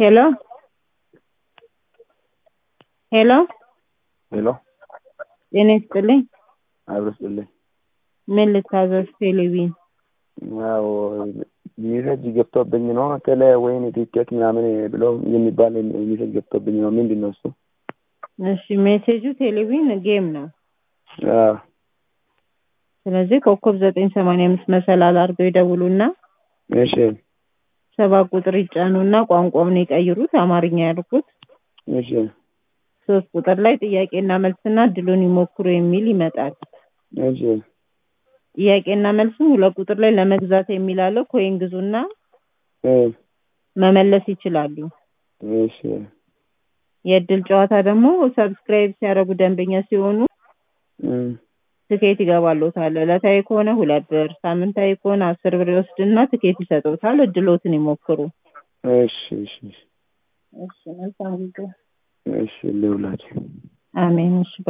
ሄሎ ሄሎ ሄሎ ጤና ይስጥልኝ። አብሮ ስጥልኝ። ምን ልታዘዝ? ቴሌቪዥን ያው ሚሴጅ ገብቶብኝ ነው ቴሌ ወይን ቲኬት ምናምን ብሎ የሚባል ሚሴጅ ገብቶብኝ ነው። ምንድን ነው እሱ? እሺ ሜሴጁ ቴሌቪዥን ጌም ነው። አዎ ስለዚህ ኮከብ ዘጠኝ ሰማንያ አምስት መሰላል አድርገው ይደውሉና እሺ ሰባት ቁጥር ይጫኑና ቋንቋውን ይቀይሩት አማርኛ ያልኩት እሺ ሶስት ቁጥር ላይ ጥያቄና መልስና እድሉን ይሞክሩ የሚል ይመጣል። እሺ ጥያቄና መልስም ሁለት ቁጥር ላይ ለመግዛት የሚል አለ። ኮይን ግዙና እ መመለስ ይችላሉ። እሺ የእድል ጨዋታ ደግሞ ሰብስክራይብ ሲያደርጉ ደንበኛ ሲሆኑ እ ትኬት ይገባሎታል። ዕለታዊ ከሆነ ሁለት ብር፣ ሳምንታዊ ከሆነ አስር ብር ይወስድና ትኬት ይሰጡታል። እድሎትን ይሞክሩ። እሺ እሺ እሺ መልካም ጊዜ። እሺ ልውላችሁ አሜን። እሺ